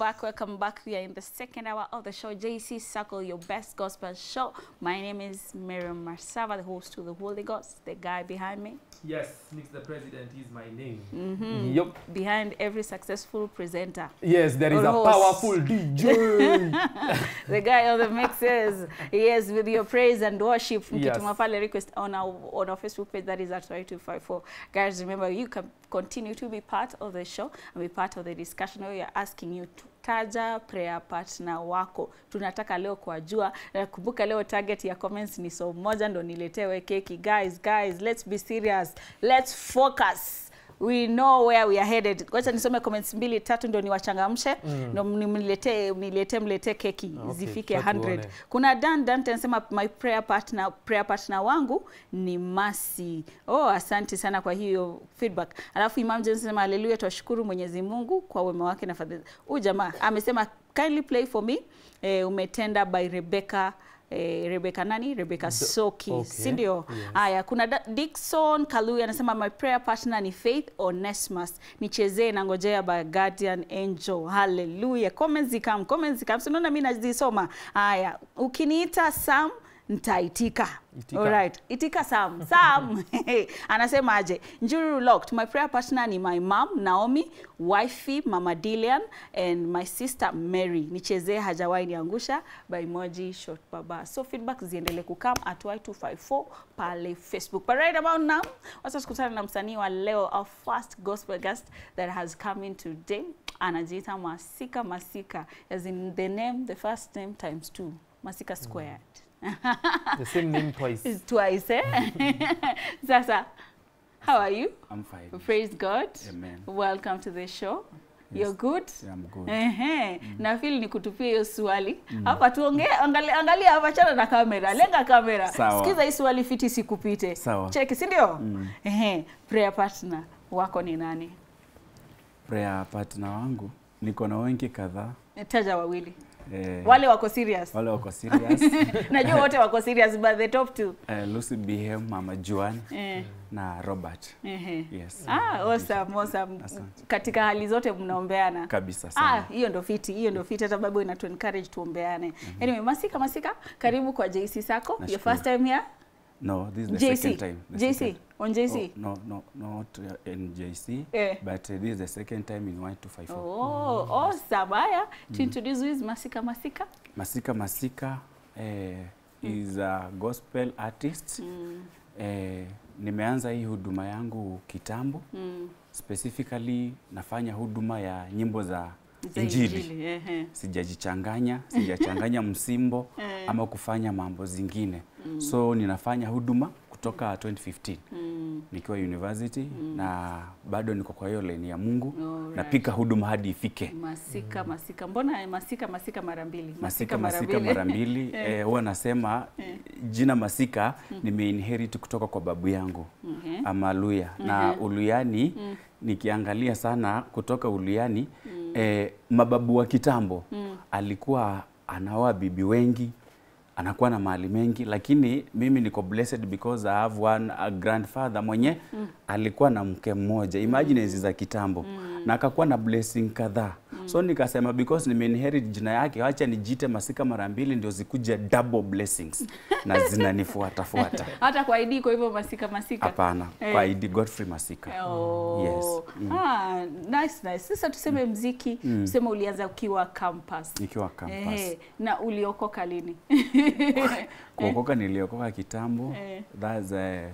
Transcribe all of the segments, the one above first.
back. Welcome back. We are in the second hour of the show, JC Circle, your best gospel show. My name is Miriam Marsava, the host to the Holy Ghost, the guy behind me. Yes, Mix the President is my name. Mhm. Yup. Behind every successful presenter. Yes, there is Or a host. powerful DJ. the guy on the mixes. Yes, with your praise and worship. Mkituma Yes. pale request on our, on our Facebook page, that is at 254. Guys, remember, you can continue to be part of the show and be part of the discussion where we are asking you to taja prayer partner wako. Tunataka leo kuwajua. Na kumbuka leo target ya comments ni so moja ndo niletewe keki. Guys, guys, let's be serious. Let's focus we know where we are headed. Wacha nisome comments mbili tatu ndo niwachangamshe mm. ndo mniletee mniletee mletee keki Okay, zifike tuone. 100. Kuna Dan Dante anasema my prayer partner prayer partner wangu ni Masi. Oh, asante sana kwa hiyo feedback. Alafu Imam James anasema haleluya, twashukuru Mwenyezi Mungu kwa wema wake na fadhili. Huyu jamaa amesema kindly play for me eh, umetenda by Rebecca eh, Rebecca nani? Rebecca Soki, okay, si ndio? yes. Haya, kuna Da- Dickson Kalui anasema my prayer partner ni Faith Onesmus. Nichezee na ngojea by Guardian Angel. Hallelujah. Comments zikam, comments zikam. Si unaona mimi nazisoma. Haya, ukiniita Sam nitaitika. Itika. Alright. Itika Sam. Sam. Anasema aje? Njuru locked. My prayer partner ni my mom Naomi, wifey Mama Dilian and my sister Mary. Nichezee hajawahi niangusha by Moji Short Baba. So feedback ziendelee kukam at Y254 pale Facebook. But right about now, wacha tukutane na msanii wa leo, our first gospel guest that has come in today. Anajiita Masika Masika, as in the name, the first name times two. Masika squared. the same name twice. It's twice, eh? Sasa, how are you? I'm fine. Praise God. Amen. Welcome to the show. Yes. You're good? Yeah, I'm good. Ehe, na feel ni kutupia hiyo swali hapa tuongee, angalia, angalia hapa, chana na kamera, lenga kamera, Sawa. sikiza hii swali fiti sikupite, Sawa. cheki, si ndio? Mm. Ehe, prayer partner wako ni nani? Prayer partner wangu niko na wengi kadhaa. Taja wawili Eh, wale wako serious. wale wako serious. Najua wote wako serious but the top two. eh, Lucy Bihem, Mama Juan Eh, na Robert. ehe. Yes. Ah, awesome, awesome. Asante. Katika hali zote mnaombeana. Kabisa Ah, sana. hiyo ndo fiti, hiyo ndo fiti hata Bible inatu encourage tuombeane. Anyway, Masika Masika, karibu kwa JC Sako. Your Nashukuru. first time here? No, this is the JC. second time. The JC, second- on JC. Oh, no, no, not uh, in JC, Eh. but uh, this is the second time in Y254. Oh, awesome. Haya, to introduce who is Masika Masika. Masika Masika eh, is a gospel artist. Mm, Eh, nimeanza hii huduma yangu kitambo. mm. specifically nafanya huduma ya nyimbo za Za injili, ehe. sijajichanganya sijachanganya msimbo Eh. ama kufanya mambo zingine so ninafanya huduma kutoka 2015 Mm. nikiwa university na bado niko kwa hiyo leni ya Mungu Alright. napika huduma hadi ifike Masika Masika. Mbona Masika Masika mara mbili? masika masika mara mbili eh, huwa nasema jina masika nimeinherit kutoka kwa babu yangu Mhm. ama Luya na uluyani nikiangalia sana kutoka uluyani eh, mababu wa kitambo alikuwa anaoa bibi wengi anakuwa na mali mengi lakini mimi niko blessed because I have one a grandfather mwenye alikuwa na mke mmoja imagine hizi za kitambo na akakuwa na blessing kadhaa so nikasema because nimeinherit jina yake wacha nijite masika mara mbili ndio zikuja double blessings na zinanifuata fuata Hata kwa ID kwa hivyo Masika Masika. hapana Eh. kwa ID Godfrey Masika Oh. Yes. Mm. Ah, nice nice. Sasa tuseme mziki, tuseme ulianza ukiwa campus. nikiwa campus Ehe, na uliokoka lini? kuokoka niliokoka kitambo Eh. that's uh,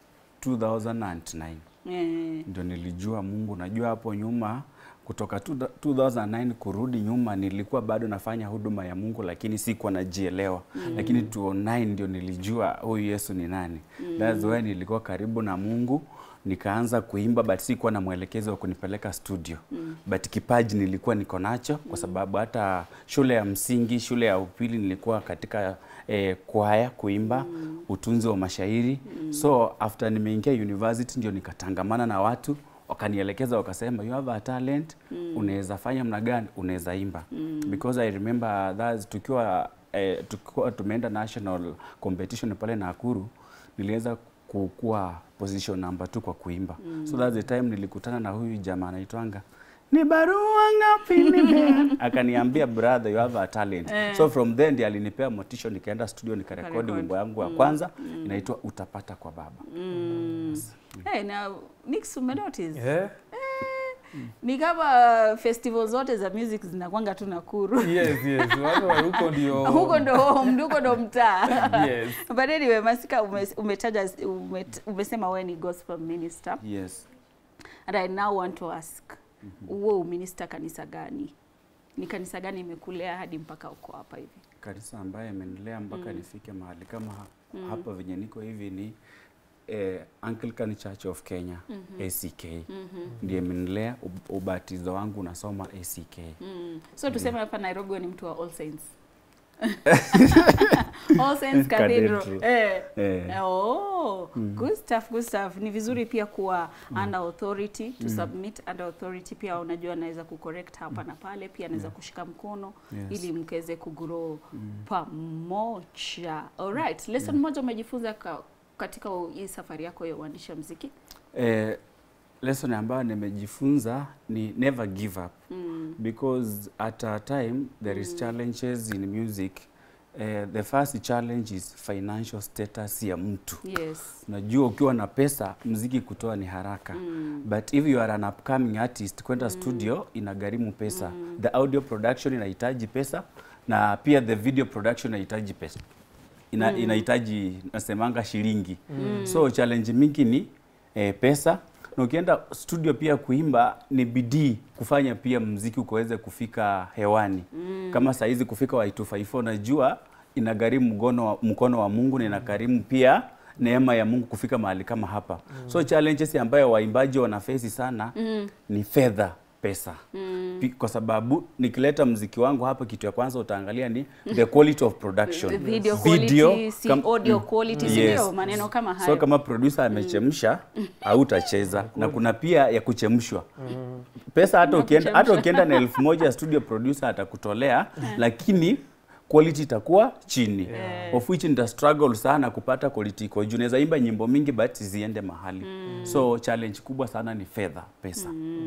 2009 Eh, ndio nilijua Mungu. Najua hapo nyuma kutoka 2009 kurudi nyuma nilikuwa bado nafanya huduma ya Mungu, lakini sikuwa najielewa mm. Lakini 2009 ndio nilijua huyu Yesu ni nani mm. That's why nilikuwa karibu na Mungu nikaanza kuimba but sikuwa na mwelekezo wa kunipeleka studio mm. But kipaji nilikuwa niko nacho kwa sababu hata shule ya msingi, shule ya upili nilikuwa katika eh, kwaya kuimba mm. utunzi wa mashairi mm. So after nimeingia university ndio nikatangamana na watu wakanielekeza wakasema you have a talent mm. unaweza fanya mna gani unaweza imba mm. because I remember that tukiwa eh, tukiwa tumeenda national competition pale Nakuru niliweza kukuwa position number two kwa kuimba mm. so that's the time nilikutana na huyu jamaa anaitwanga ni barua ngapi nime akaniambia brother you have a talent so from then ndiye alinipea motisha nikaenda studio nikarekodi Ukarekodi. wimbo yangu ya kwanza inaitwa utapata kwa baba Hey, na Nix umenotice Eh? ni kama festival zote za music zinakwanga tu Nakuru Yes, yes. Watu wa huko ndio. huko ndo home, huko ndo mtaa Yes. but anyway Masika ume, umetaja ume, umesema wewe ni gospel minister yes and I now want to ask uwe uminister kanisa gani ni kanisa gani imekulea hadi mpaka uko hapa hivi kanisa ambaye amenilea mpaka nifike mahali kama ha- hapa venye niko hivi ni eh, Anglican Church of Kenya ACK ndiye imenilea. Ub- Ubatizo wangu unasoma ACK. Mm. So tuseme hapa Nairobi wewe ni mtu wa All Saints. All Saints Cathedral. Cathedral. Eh. Eh, Oh, good stuff, good stuff. Ni vizuri pia kuwa under authority, to submit under authority pia unajua anaweza kucorrect hapa na pale, pia anaweza kushika mkono Yes. ili mkeze kugrow pamoja. Alright, lesson moja umejifunza ka, katika hii safari yako ya uandishi wa muziki? eh, lesson ambayo nimejifunza ni never give up Mm. because at a time there is challenges in music. Eh, the first challenge is financial status ya mtu. Yes. Unajua ukiwa na pesa mziki kutoa ni haraka Mm. but if you are an upcoming artist kwenda studio inagharimu pesa the audio production inahitaji pesa na pia the video production inahitaji pesa Ina, inahitaji nasemanga shilingi so challenge mingi ni eh, pesa na ukienda studio pia kuimba ni bidii kufanya pia mziki ukaweze kufika hewani kama saizi kufika wa 254 najua inagharimu mkono wa, mkono wa Mungu na inagharimu pia neema ya Mungu kufika mahali kama hapa. So challenges ambayo waimbaji wanafesi sana ni fedha, pesa. Pi- Kwa sababu nikileta mziki wangu hapa, kitu ya kwanza utaangalia ni the quality of production. The video Video, quality, si kam- audio mm. quality, si Yes. ndio? Maneno kama hayo. So kama producer amechemsha hautacheza na kuna pia ya kuchemshwa. Pesa hata ukienda hata ukienda na elfu moja studio producer atakutolea lakini quality itakuwa chini of which nita struggle sana kupata quality iko juu. Naweza imba nyimbo mingi but ziende mahali so challenge kubwa sana ni fedha, pesa.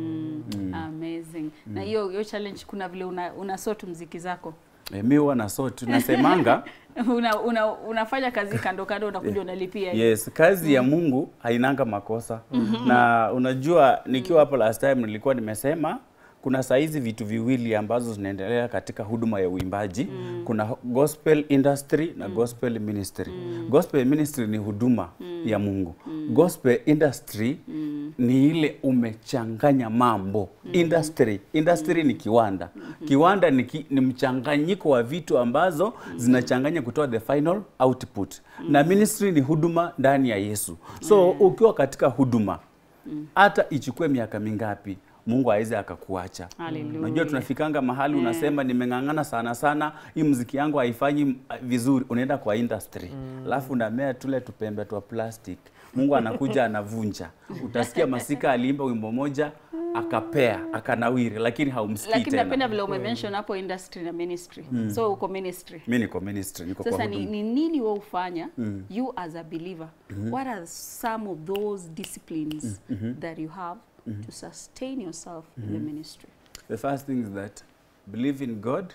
Amazing. Na hiyo hiyo challenge kuna vile una, una sort mziki zako. E, mi huwa na so tunasemanga una, una, unafanya kazi kando kando unakuja unalipia hiyo. Yes, kazi ya Mungu hainanga makosa. Na unajua nikiwa hapo last time nilikuwa nimesema kuna saizi vitu viwili ambazo zinaendelea katika huduma ya uimbaji. Kuna gospel industry na gospel ministry. Gospel ministry ni huduma ya Mungu. Gospel industry ni ile umechanganya mambo. Industry, industry ni kiwanda. Kiwanda ni, ki, ni mchanganyiko wa vitu ambazo zinachanganya kutoa the final output. Na ministry ni huduma ndani ya Yesu. So ukiwa katika huduma hata ichukue miaka mingapi Mungu aweze akakuacha. Hallelujah. Unajua tunafikanga mahali unasema nimeng'ang'ana sana sana, hii muziki yangu haifanyi m- vizuri, unaenda kwa industry alafu unamea tule tupembe twa plastic. Mungu anakuja anavunja. Utasikia Masika aliimba wimbo moja akapea akanawiri, lakini haumsikii Lakini napenda tena. vile umemention hapo industry na ministry. So uko ministry. Mimi niko ministry, niko kwa Sasa ni, huduma. ni nini wewe ufanya you as a believer what are some of those disciplines that you have to sustain yourself in the ministry The first thing is that believe in God,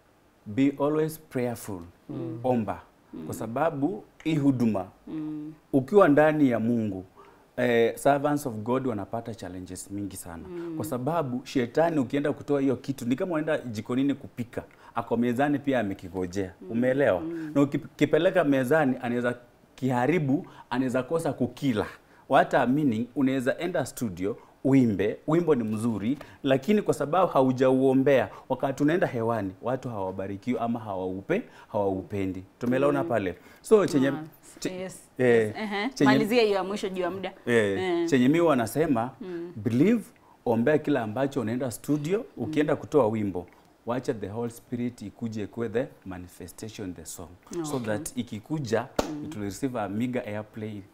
be always prayerful. Omba. Kwa sababu hii huduma ukiwa ndani ya Mungu eh, servants of God wanapata challenges mingi sana kwa sababu shetani ukienda kutoa hiyo kitu ni kama unaenda jikonini kupika, ako mezani pia amekigojea. Umeelewa? Na ukipeleka mezani anaweza kiharibu, anaweza kosa kukila. Hata meaning unaweza enda studio uimbe, wimbo ni mzuri, lakini kwa sababu haujauombea, wakati unaenda hewani watu hawabarikiwi ama hawaupe hawaupendi. Tumeelewana pale? So chenye Ah, che- yes, eh, yes. Ehe. chenye- malizia hiyo ya mwisho juu ya muda Eh, Eh. chenye mi wanasema believe, ombea kila ambacho unaenda studio, ukienda kutoa wimbo wacha the Holy Spirit ikuje ikuwe the manifestation the song so Okay. that ikikuja it will receive a meager airplay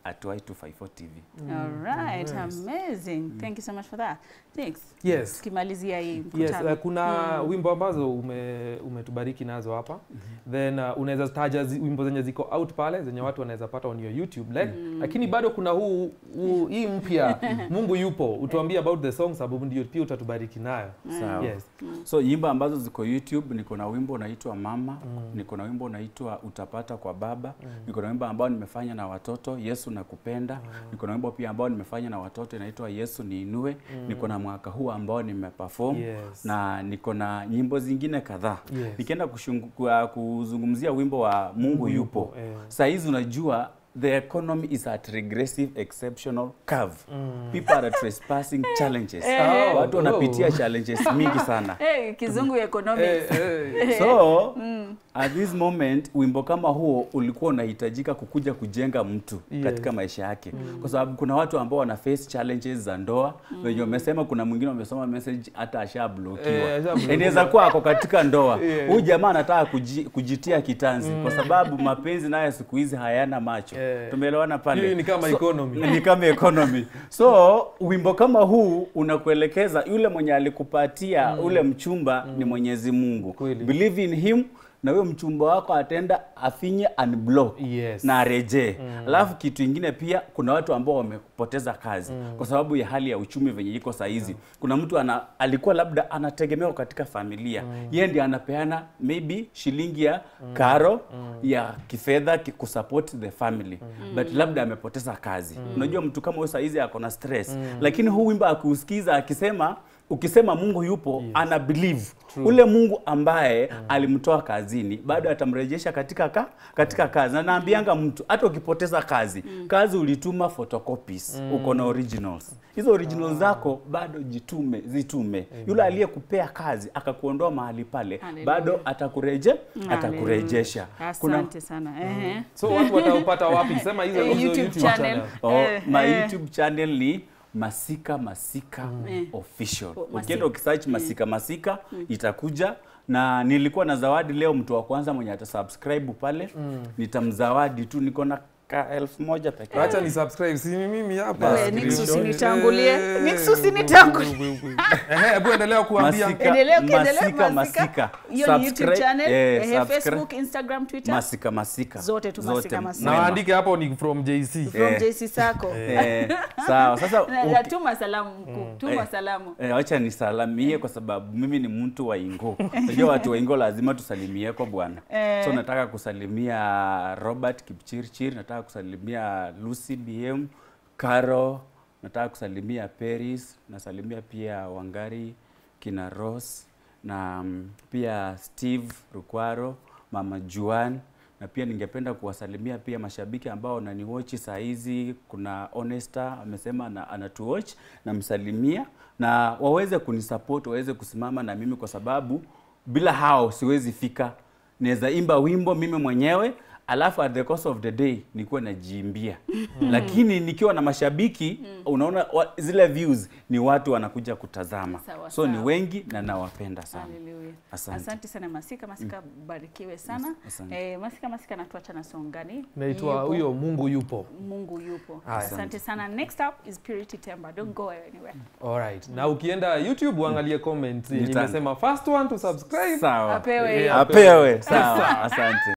at Y254 TV. All right, amazing. Thank you so much for that. Thanks. Yes. Tukimalizia hii Yes, mkutano. uh, kuna wimbo ambazo ume, umetubariki nazo hapa then uh, unaweza taja zi, wimbo zenye ziko out pale zenye watu wanaweza pata on your YouTube like, lakini bado kuna huu, huu hii mpya Mungu yupo, utuambie about the song sababu ndio pia utatubariki nayo. Sawa. Yes. So nyimbo ambazo ziko YouTube, niko na wimbo unaitwa Mama, niko na wimbo unaitwa Utapata kwa Baba, niko na wimbo ambao nimefanya na watoto Yesu nakupenda, niko na wimbo pia ambao nimefanya na watoto inaitwa Yesu niinue, niko na mwaka huu ambao nimeperform Yes. na niko na nyimbo zingine kadhaa. Yes. Nikienda kushungu- kwa- kuzungumzia wimbo wa Mungu yupo, eh. saa hizi unajua the economy is at regressive exceptional curve. People are trespassing challenges. Eh. Watu wanapitia Oh. challenges mingi sana. Hey, kizungu economics. Eh, eh. So at this moment wimbo kama huo ulikuwa unahitajika kukuja kujenga mtu Yes. katika maisha yake, kwa sababu kuna watu ambao wana face challenges za ndoa wenye wamesema, kuna mwingine wamesoma message hata ashablokiwa Eh, ashablokiwa. inaweza kuwa ako katika ndoa Yeah. huyu jamaa anataka kuji, kujitia kitanzi kwa sababu mapenzi nayo siku hizi hayana macho. Eh. Tumeelewana pale? Hii ni kama economy. Ni kama economy. So wimbo kama huu unakuelekeza yule mwenye alikupatia ule mchumba ni Mwenyezi Mungu. Kweli. Believe in him na huyo mchumba wako atenda afinye unblock Yes. na arejee. Alafu kitu ingine pia kuna watu ambao wamepoteza kazi kwa sababu ya hali ya uchumi venye iko saa hizi. Kuna mtu ana, alikuwa labda anategemewa katika familia. Yeye ndiye anapeana maybe shilingi ya karo ya kifedha ki- kusupport the family. But labda amepoteza kazi. Unajua mtu kama huyo saa hizi ako na stress. Lakini huu wimbo akiusikiza akisema ukisema Mungu yupo ana believe ule Mungu ambaye alimtoa kazini bado atamrejesha katika ka, katika kazi. Na naambianga mtu hata ukipoteza kazi, kazi ulituma photocopies, uko na originals. Hizo originals zako bado jitume, zitume. Yule aliyekupea kazi akakuondoa mahali pale, Hallelujah. bado atakureje, atakurejesha. Asante sana. Ehe. So watu wataupata wapi? Sema hizo Eh, hizo YouTube channel. Oh, Eh, my eh. YouTube channel ni Masika Masika Eh. Official. Oh, Masika. Ukienda ukisearch Masika Masika itakuja na nilikuwa na zawadi leo, mtu wa kwanza mwenye atasubscribe pale nitamzawadi tu, niko na ka elfu moja peke yake. Acha ni subscribe si mimi hapa. We, Nix Screenshot. usinitangulie. Eh, Nix usinitangulie. Ehe, hebu endelea kuambia. Masika, Endelea ukiendelea Masika, Masika. Masika. Hiyo ni YouTube Subscribe- channel, eh, ehe, subscribe- Facebook, Instagram, Twitter. Masika Masika. Zote tu Masika, Masika. Na Mwema. waandike hapo ni from JC. From Eh. JC Sako. Eh, sawa sasa Na- na uki- Tuma salamu mkuu. Tuma Eh. salamu. Eh, wacha nisalamie kwa sababu mimi ni mtu wa Ingo. Unajua watu wa Ingo lazima tusalimie kwa bwana. Eh. So nataka kusalimia Robert Kipchirchir, nataka kusalimia Lucy BM, Caro, nataka kusalimia Paris, nasalimia pia Wangari, kina Ross na mm, pia Steve Rukwaro, Mama Juan na pia ningependa kuwasalimia pia mashabiki ambao wananiwatch saa hizi. Kuna Honesta amesema ana, anatuwatch, namsalimia na waweze kunisupport, waweze kusimama na mimi kwa sababu bila hao siwezi fika. Naweza imba wimbo mimi mwenyewe alafu at the course of the day nikuwa najiimbia lakini nikiwa na mashabiki unaona wa, zile views ni watu wanakuja kutazama Sawa, so ni sawa. wengi na nawapenda sana Hallelujah. Asante. Asante sana Masika. Masika barikiwe sana. Asante. Eh, Masika Masika natuacha na song gani? Naitwa Yupo. huyo Mungu yupo. Mungu yupo. Haya. Asante sana. Next up is Purity Temba. Don't go anywhere. Alright. Na ukienda YouTube uangalie comments yenye Nitanga. imesema first one to subscribe. sawa Apewe Eh, hiyo. apewe sawa asante